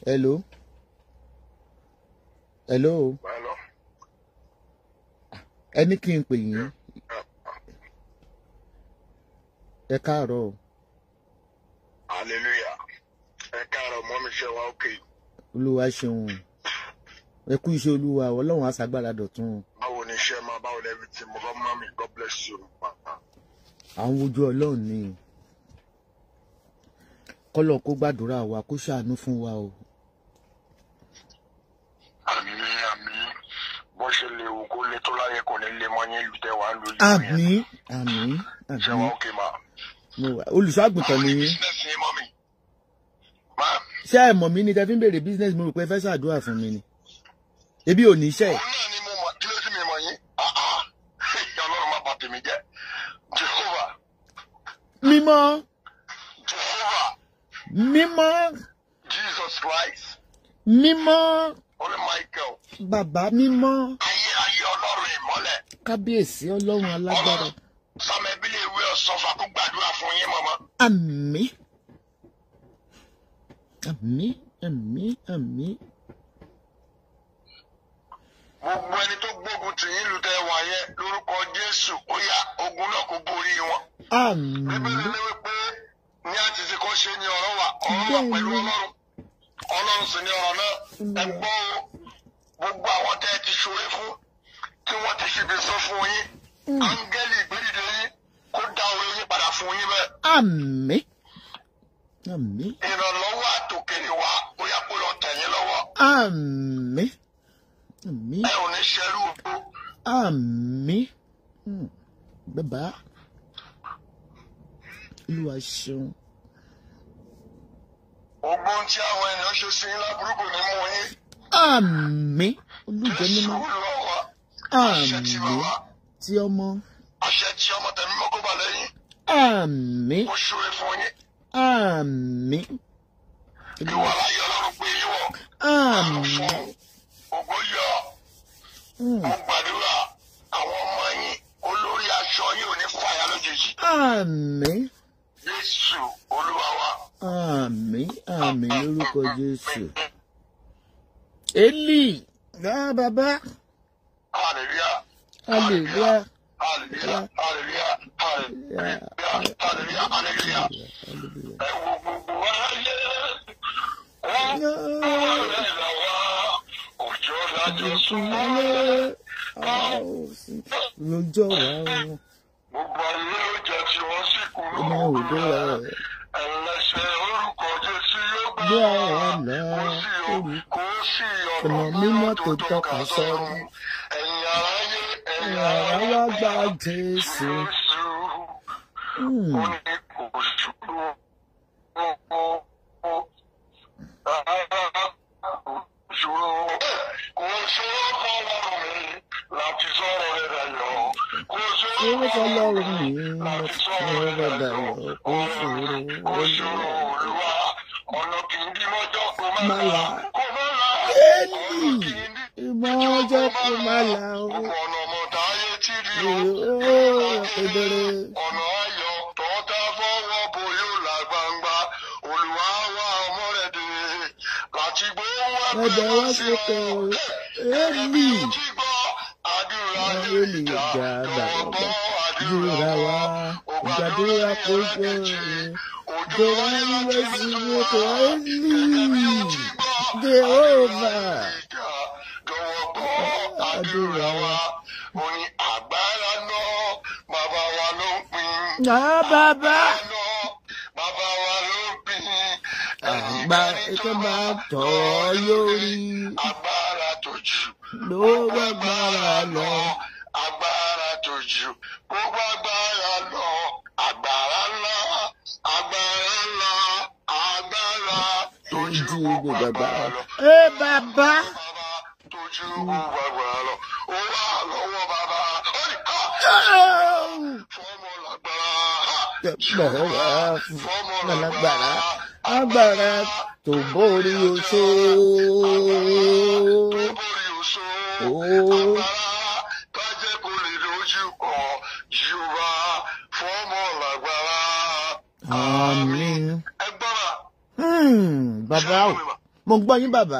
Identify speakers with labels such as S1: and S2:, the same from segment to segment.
S1: hello hello
S2: Hello.
S1: ẹni kí n pè yín ẹ káàárọ̀ o.
S2: Hallelujah. Ẹ káàárọ̀ mọ́ mi ṣe wá òkè.
S1: olúwa ṣeun ẹ kú iṣẹ́ olúwa ọlọ́run àṣàgbára dọ̀tun
S2: Báwo ni iṣẹ́ máa báwo ni everything mo bá mọ́ mi God bless you.
S1: à ń wojú ọlọ́run ni kọ́lọ̀ kó gbàdúrà wa kó ṣàánú fún wa o
S2: Àmín àmín. Bó ṣe lè wù kó lè tó láyé kò ní lè mọ́ yín lùtẹ̀ wá lórí ìlú yẹn.
S1: àmín àmín
S2: Ṣé wá
S1: àmín
S2: òkè mà?
S1: mo wà olùṣọ́ àgùntàn
S2: Báwo
S1: ni
S2: ni
S1: yín
S2: business yín mọ́ mi? Máa.
S1: ṣé ẹ mọ̀ mí ni tẹ́ fi ń béèrè business mo rò pé ẹ fẹ́ ṣàdúrà fún mi ni ebi ò ní iṣẹ́
S2: Òun náà ni mo mọ̀ kí ló sì mi mọ̀ yín. Ah ah. Ọlọ́run má bà tèmi jẹ́. Jehovah.
S1: mímọ́
S2: Jehovah.
S1: mímọ́
S2: Jesus Christ.
S1: mímọ́
S2: Holy Michael.
S1: bàbá mímọ́
S2: Ayé ayé Ọlọ́run ìmọ́lẹ̀.
S1: kábíyèsí ọlọ́run alágbára
S2: Ọlọ́run sọmẹbílẹ̀ ìwé ọ̀sọ́fà kó gbàdúrà fún yín mọ́mọ́.
S1: àmín àmín àmín àmín
S2: gbogbo ẹni tó gbógun tì yín lùtẹ̀ wà yẹn lórúkọ Jésù ó yá ogun náà kó borí wọn. Bíbélì
S1: àmín
S2: ní wípé ní àtìsí kan ṣe ni ọ̀rọ̀ wà ọ̀rọ̀ wà pẹ̀lú Ọlọ́run Ọlọ́run sì ni ọ̀rọ̀ náà ẹ gbọ́ o gbogbo àwọn tẹ́ ẹ ti ṣoore fún tí wọ́n ti ṣibi sọ fún yín áńgẹ́lì ìgbédìde yín kó dá oore yín padà fún yín bẹ́ẹ̀.
S1: àmín àmín
S2: ìrànlọ́wọ́ àtòkèrè wá ó yá kó lọ tẹ̀ yín lọ́wọ́
S1: àmín àmín
S2: ẹ ò ní ṣerú o.
S1: àmín Hmm. bàbá olúwa ṣeun
S2: gbogbo ohun tí àwọn ènìyàn ṣe sí yín láburú kò ní mú yín.
S1: àmín olùjẹ
S2: Jésù
S1: mímọ́
S2: lọ́wọ́ àṣẹ tí
S1: àmín
S2: bàbá
S1: tí ọmọ
S2: àṣẹ tí ọmọ tẹ̀mí mọ́ kó bà lẹ́yìn
S1: àmín
S2: ó ṣúre fún yín
S1: àmín
S2: ìwà láyé ọlọ́run pé yín wọ̀
S1: àmín
S2: fún ògo yọ
S1: Hmm.
S2: mo gbàdúrà àwọn ọmọ yín olórí aṣọ yín ò ní fàyà lójijì
S1: àmín
S2: Jésù olúwa wa.
S1: àmín àmín lórúkọ jésù eli ah bàbá
S2: hallelujah
S1: hallelujah
S2: hallelujah hallelujah hallelujah hallelujah hallelujah ẹ wo gbogbo ayé wọn rẹ lọ́wọ́ òjò lájọ súnmọ́.
S1: lójọ́ wa wọn
S2: Gbogbo ayé ló jẹ́ tí wọ́n sì kú
S1: ọmọ òdo rẹ
S2: ẹlẹ́sẹ̀ orúkọ Jésù yóò gbà
S1: bí
S2: wá.
S1: àná
S2: Kò sí o,
S1: orí
S2: kò sí
S1: ọ̀nà
S2: ọ̀nà
S1: mímọ́ tó tọ́ka sọ́run
S2: Ẹ̀yin aráyé, ẹ̀yin
S1: àwa
S2: aráyé
S1: wá gba jésù
S2: Jésù.
S1: Hmm.
S2: Ó ní kò ṣòro. Ṣòro. Kò ṣòro fọlọ́run mi láti sọ̀rọ̀ rẹ̀ dayọ̀. Kò ṣòro
S1: Ṣé fọlọ́run mi
S2: láti
S1: láti
S2: sọ̀rọ̀
S1: sọ̀rọ̀
S2: rẹ̀
S1: rẹ̀
S2: dayọ̀.
S1: dayọ̀? Kò ṣòro,
S2: Kò ṣòro olúwa. Ọ̀nà kì í dí mọ́jọ́ kó má
S1: Má
S2: là.
S1: là.
S2: Kó má là.
S1: Éèlì
S2: Ọ̀nà kì í dí
S1: ìmọ̀ ọjọ́ kò má là ó.
S2: Gbogbo ọ̀nà ọmọ táyé tí rí o.
S1: Ó kedere.
S2: Ọ̀nà ayọ̀ tọ́ta fọwọ́ bo yóò là gbangba. Olúwa wá ọmọ rẹ̀ dé. Láti gbóhùn
S1: Ẹ̀bẹ̀
S2: ẹgbẹ́
S1: wá
S2: wá sí
S1: sókè
S2: ọ.
S1: o.
S2: Ẹ̀mí
S1: Éèlì
S2: tí gbọ́ àdúrà
S1: Wọ́n
S2: yóò
S1: lè
S2: jà.
S1: jà
S2: Jọ̀wọ́
S1: gbàgbà.
S2: àdúrà
S1: Júra
S2: wa.
S1: wa. Ìgbàdúrà kò gbọ́ rẹ̀. Jọ̀wọ́ ilé sí mọ́tò Éèlì. Jehova.
S2: Jọ̀wọ́ gbọ́ àdúrà wa. Mo ní agbára náà, bàbá wa ló ń pín.
S1: Ah bàbá.
S2: Àná, bàbá wa ló ń pín.
S1: Àgbà ẹ̀kọ́ máa tọ̀ ọ́ lórí.
S2: Agbára tó jù.
S1: Ló gbàgbára lọ.
S2: Agbára tó jù. Gbogbo agbára lọ. Agbára ńlá. Agbára ńlá. Agbára tó jù.
S1: Ojú
S2: Gbogbo
S1: gbogbo bàbá.
S2: agbára lọ.
S1: Ẹ bàbá.
S2: Bàbá tó jù gbogbo agbára lọ. Ó wà lọ́wọ́ bàbá. Ó ní ká. Fọ́mọ lágbára.
S1: Bàbá
S2: Fọ́mọ
S1: lágbára. Agbára tó borí oṣó.
S2: Tó borí oṣó.
S1: Ó.
S2: Agbára kájẹ́ kó lè lójú kọ Yorùbá fọ́mọ lágbára.
S1: Àmín.
S2: Ẹ gbọ́ra.
S1: Hmm, Bàbá o. mo gbọ́ yín bàbá.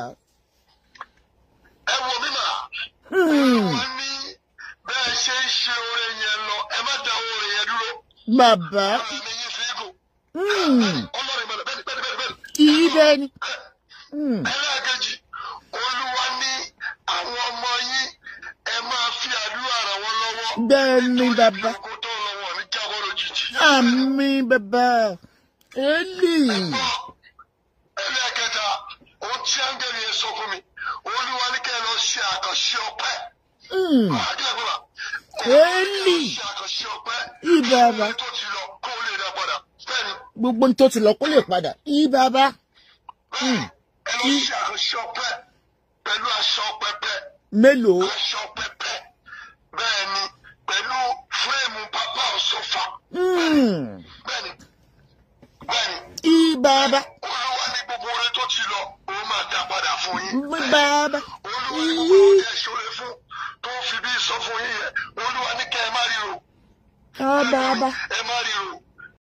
S2: ẹ wo mi mà.
S1: Hmm,
S2: wọ́n ní bẹ́ẹ̀ ṣe ń ṣe oore yẹn lọ ẹ má da oore yẹn dúró.
S1: bàbá.
S2: ọ̀rọ̀ mi yín fi gùn.
S1: Hmm,
S2: ọlọ́run ìmọ̀lẹ̀ bẹ́ẹ̀ ni bẹ́ẹ̀ ni bẹ́ẹ̀ ni bẹ́ẹ̀ ni.
S1: kì í bẹ́ẹ̀ ni. Hmm,
S2: ẹlẹ́ẹ̀kejì olúwa ní àwọn ọmọ yín ẹ máa fi àdúrà ràn wọ́n lọ́wọ́.
S1: bẹ́ẹ̀ ni bàbá.
S2: Nítorí kó tó lọ́wọ́ ní jábọ́ lójijì.
S1: àmì bàbá. Eli.
S2: ẹlẹ́ẹ̀kẹta ohun tí áńgẹ́lì yẹn sọ fún mi olúwa ní kẹ́ ẹ lọ ṣe àkànṣe ọpẹ́.
S1: Hmm,
S2: àkílẹ̀ fún wa.
S1: Eli.
S2: ṣe àkànṣe ọpẹ́.
S1: Ìbàbá.
S2: tó ti lọ kó o lè dá padà. bẹ́ẹ̀ni
S1: gbogbo ní tó ti lọ kó lè padà. Ìbàbá.
S2: bẹ́ẹ̀ni ẹ lọ ṣe àkànṣe ọpẹ́ pẹ̀lú aṣọ pẹpẹ.
S1: mélòó.
S2: aṣọ pẹpẹ bẹ́ẹ̀ ni pẹ̀lú fúrẹ́ẹ̀mù pápá ọ̀ṣọ́fà
S1: Hmm,
S2: bẹ́ẹ̀ ni bẹ́ẹ̀ ni
S1: Ìbàbá.
S2: olúwa ní gbogbo oore tó ti lọ ó máa dá padà fún yín bẹ́ẹ̀ ni
S1: Bàbá.
S2: olúwa ní gbogbo oore tẹ́ ṣoore fún tó fi bí sọ fún yín yẹn olúwa ní kẹ́ ẹ má ríro
S1: Ah, bàbá.
S2: ẹ má ríro